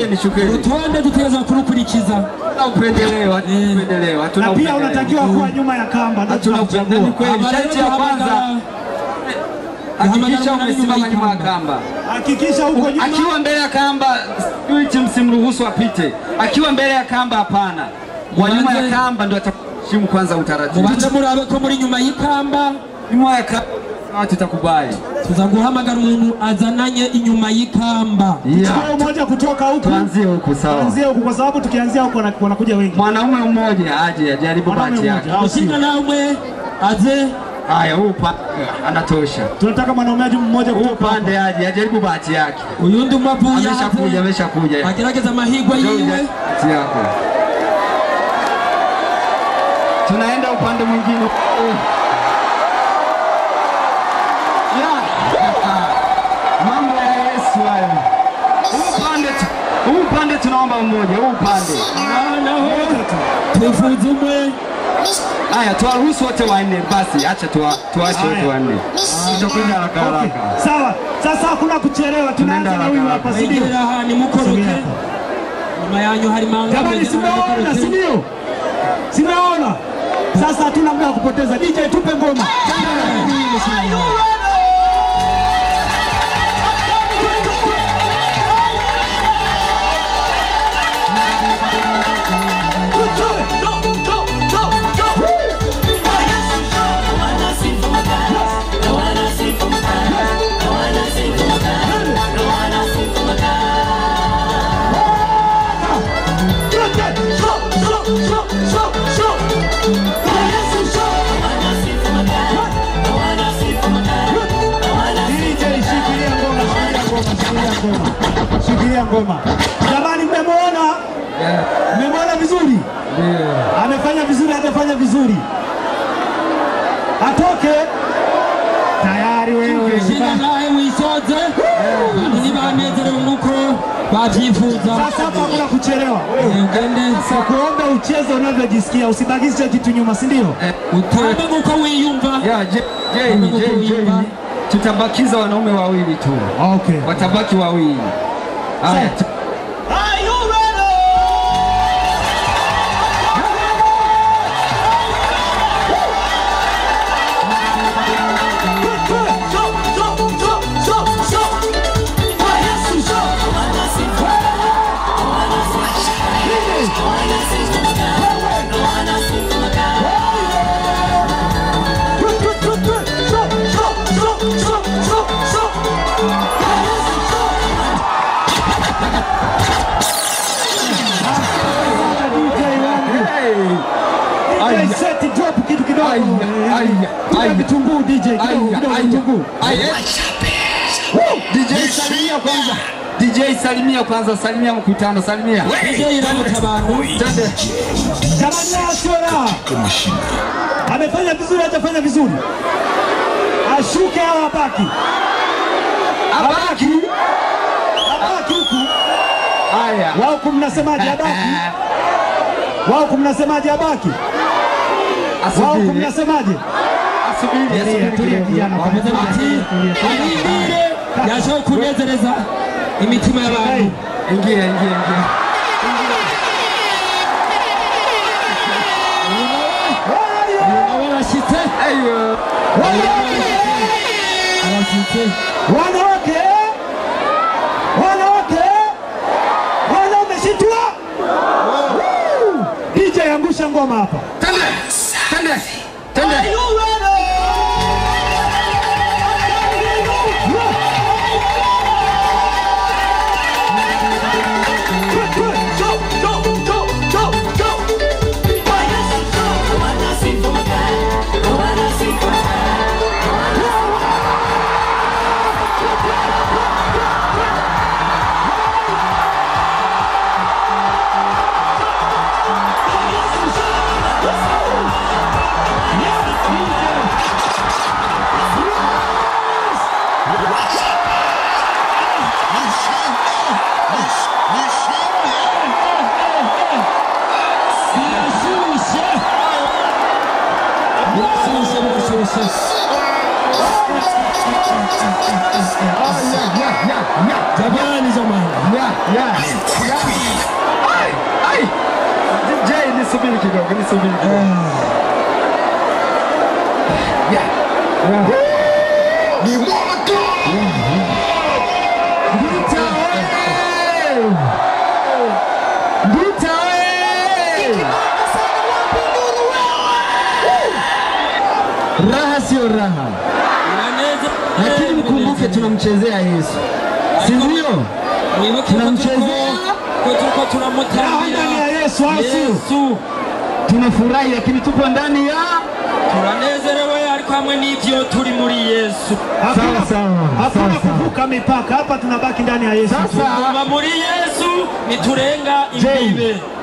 Nishukie, nishukie. urutonde dutegereza kurukurikiza Hatuna upendeleo, hatuna upendeleo, hatuna na pia upendeleo. unatakiwa kuwa nyuma ya kamba ndio Hatuna upendeleo. Ni tunakuchagua. kweli, sharti ya kwanza hakikisha Hamagara umesimama nyuma nyuma ya ya kamba. Hakikisha uko nyuma. Akiwa mbele ya kamba, spirit msimruhusu apite. Akiwa mbele ya kamba, hapana. Wa nyuma ya Mubanze- kamba ndio ataheshimu kwanza utaratibu. mubanze murabe ko muri nyuma y'ikamba Nyuma ya kamba sawa, tutakubali. tuza guhamagara umuntu azananye inyuma y'ikamba Yeah. Chukua mmoja kutoka huku. Tuanzie huku sawa. Tuanzie huku kwa sababu tukianzia huku wana- wanakuja wengi. Mwanaume mmoja aje ajaribu Mwanaume bahati yake. mmoja. au sio? ushinda namwe aze Haya, huu pa anatosha. Tunataka mwanaume aje mmoja Huu kutoka hapa. pande aje ajaribu bahati yake. uyundi umavuye Ameshakuja, aze ameshakuja. agerageza amahirwe Njoo yiwe bahati yako. Tunaenda upande mwingine. Ya. Mambo ya Yesu hayo. Huu upande tu- huu upande tunaomba mmoja, huu upande. naho twifuza umwe Haya, tuwaruhusu wote wanne basi, acha tuwa- tuache wote Haya. wanne. Tutakwenda haraka Okay. haraka. Sawa. Sasa hakuna kuchelewa. Tunaanza na huyu hapa, si ndio? mwegera aha nimukoroke Sogea. nyuma yanyu hari manga Jamani, mwegera simeona, si nimukoroke. ndio? Simeona. Sasa hatuna muda wa kupoteza. DJ tupe ngoma. DJ shikilia ngoma, shikilia ngoma, shikilia ngoma. Shikilia ngoma. Jamani mmemwona? Mmemwona vizuri? Amefanya vizuri, hajafanya vizuri. Atoke. Tayari wewe. shira nawe wisoze abantu ntibanezerewe nk'uko babyifuza Sasa hapa hakuna kuchelewa. ugende Kuomba ucheze unavyojisikia, usibakishe kitu nyuma, si ndio? utambe nk'uko wiyumva Ya, Je- Jane, Jane, Jane. Tutabakiza wanaume wawili tu, Okay. watabaki wawili. Haya, tu- Hey! Aya. DJ set drop kitu kidogo. Aya, aya, Tupe aya. vitunguu DJ, kidogo Aya, kidogo aya. vitunguu. Aya. DJ salimia kwanza. DJ salimia kwanza, salimia mkutano, salimia. ije iramuka abantu Twende. Jamani la sio la. Amefanya vizuri, hajafanya vizuri. Ashuke au abaki? Abaki. Abaki huku. Haya. Wao kumnasemaje abaki? Wao kumnasemaje abaki? Wao Asubiri. kumnasemaje? Asubiri, Tulia, asubiri tulia kidogo. kijana. bavuze bati arindire yashoboye kunezereza imitima y'abantu Ingia, ingia, ingia. nawe arashyitse Ayo. arashyitse Wanawake! Wanawake! Wanaume shitua! Woo! DJ angusha ngoma hapa. Twende. Twende. Twende. birashyushye birashyushye birashyushye jamani hizo mama. Ya, ya, ya. Ai, ai. Jay, nisubiri kidogo, nisubiri kidogo. Ya. Ya. Ni moto! Nduta oye! Nduta oye! Raha sio raha, lakini mkumbuke tunamchezea Yesu, si ndio? mwibuke ko tunamchezea. turiko- ko turiko Raha turamutambira ndani ya Yesu, au sio? yesu Tunafurahi, lakini tupo ndani ya turanezerewe ariko hamwe n'ivyo turi muri yesu Hakuna, Sawa, sawa, hakuna sawa, sawa. kuvuka mipaka hapa, tunabaki ndani ya Yesu. sasa. kuva muri yesu niturenga Jay, imbibe